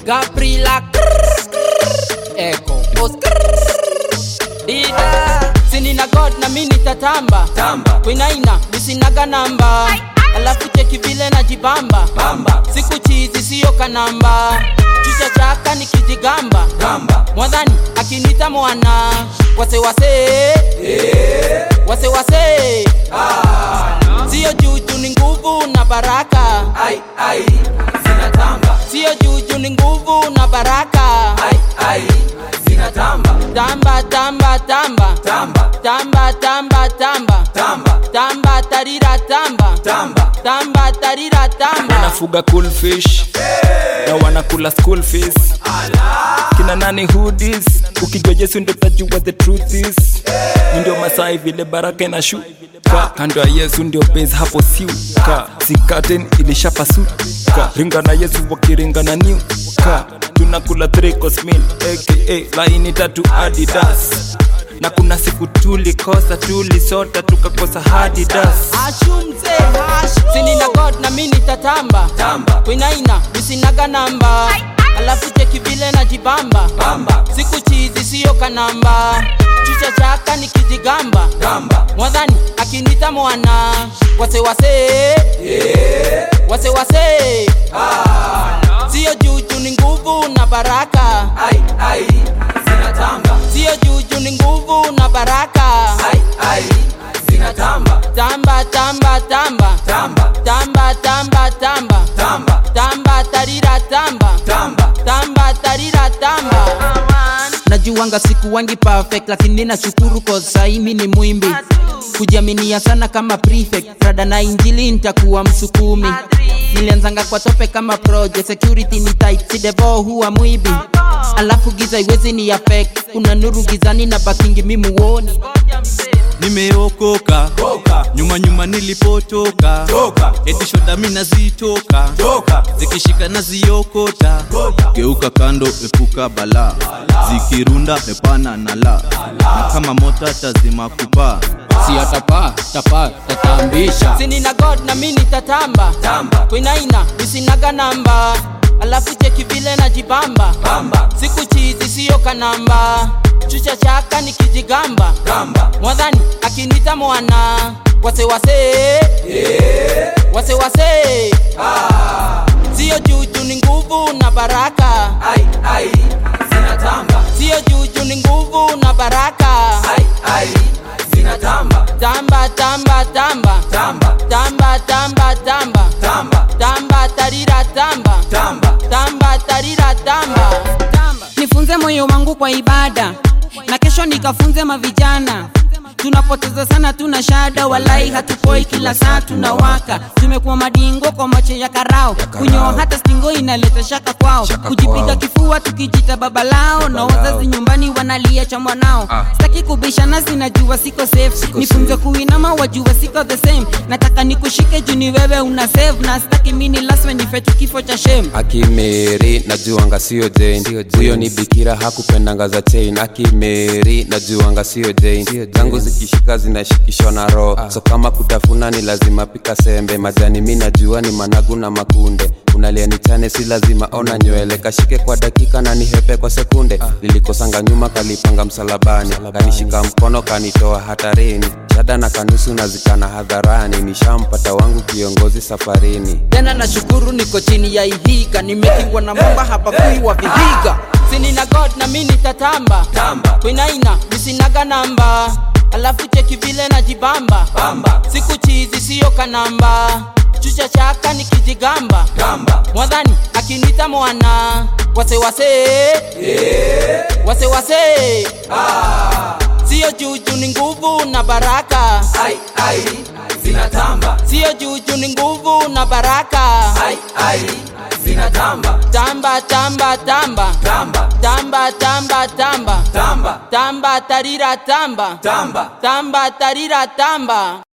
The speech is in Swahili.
Gabriela Echo Oscar Dida Sinina God na mimi nitatamba Tamba. Kwinaina nisinaga namba Alafu cheki vile najibamba Bamba. Siku chizi siyo kanamba Chucha chaka nikijigamba Gamba. Mwadhani akinita mwana Wase wase Wase wase Sio juju ni nguvu na baraka Ai ai zinatamba. Sio juju ni nguvu na baraka Ai ai zinatamba. Tamba tamba tamba Tamba. Tamba tamba tamba Tamba. Tamba tarira tamba Tamba. Tamba tarira tamba wanafuga cool fish na wanakula school fees kina nani hoodies ukijua yesu ndio tajua the truth is Ni ndio masai vile baraka inashuka kando ya yesu ndio base hapo siuka sikaten ilishapasuka ringa na yesu wakiringa na niuka tunakula three course meal aka laini tatu adidas na kuna siku tulikosa tulisota tukakosa hadidas Ashumze Sinina God na mimi nitatamba Tamba. Kwinaina nisinaga namba Alafu cheki vile najibamba Bamba. Siku chizi siyo kanamba Chucha chaka nikijigamba Gamba. Mwadhani akinita mwana Wase wase Wase wase Sio juju ni nguvu na baraka Ai ai zinatamba. Sio juju ni nguvu na baraka Ai ai zinatamba. Tamba tamba tamba Tamba. Tamba tamba tamba Tamba. Tamba tarira tamba Tamba. Tamba tarira tamba Najuanga siku wangi perfect lakini nashukuru cause sahi mi ni mwimbi kujiaminia sana kama prefect rada na injili nitakuwa msukumi nilianzanga kwa tope kama project security ni tight si devo huwa mwibi alafu giza iwezi ni affect kuna nuru gizani na bakingi mi muoni nimeokoka Toka. nyuma nyuma nilipotoka Toka. edishoda mi nazitoka Toka. zikishika naziokota Toka. geuka kando epuka balaa zikirunda epana na la na kama mota tazima kupaa si atapaa tapaa tatambisha sinina god na mi nitatamba Tamba. kwinaina nisinaga namba alafu cheki vile najibamba Bamba. siku chizi siyo kanamba chucha chaka nikijigamba Gamba. mwadhani akinita mwana wase wase wase wase siyo juju ni nguvu na baraka Ai ai zinatamba. siyo juju ni nguvu na baraka Ai ai zinatamba. tamba tamba tamba Tamba. tamba tamba tamba Tamba. tamba tarira tamba Tamba. tamba tarira tamba nifunze moyo wangu kwa ibada na kesho nikafunze mavijana tunapoteza sana tuna shada walai hatupoi kila saa tunawaka tumekuwa madingo kwa macho ya karao kunyoa hata stingo inaleta shaka kwao kujipiga kifua tukijita baba lao na wazazi nyumbani wanalia cha mwanao sitaki kubishana sinajua siko safe nifunze kuinama wajua siko the same nataka nikushike juu ni wewe una save na sitaki mini laswe nifetu kifo cha shame akimeri najuanga sio jane huyo ni bikira hakupendanga za chain akimeri najuanga sio jane zangu zikishika zinashikishwa na roho so kama kutafuna ni lazima pika sembe majani mi najua ni managu na makunde unalia nichane si lazima ona nywele kashike kwa dakika na nihepe kwa sekunde lilikosanga nyuma kalipanga msalabani kanishika mkono kanitoa hatarini shada na kanusu nazikana hadharani nishampata wangu kiongozi safarini tena nashukuru niko chini ya ihiga nimekingwa na mamba hapa kuiwa vihiga sinina god na mi nitatamba Tamba. kwinaina nisinaga namba alafu cheki vile najibamba Bamba. siku chizi siyo kanamba chucha chaka nikijigamba Gamba. mwadhani akinita mwana wase wase wase wase siyo juju ni nguvu na baraka Ai ai zinatamba. siyo juju ni nguvu na baraka Ai ai zinatamba. tamba tamba tamba Tamba. tamba tamba tamba Tamba. tamba tarira tamba Tamba. tamba tarira tamba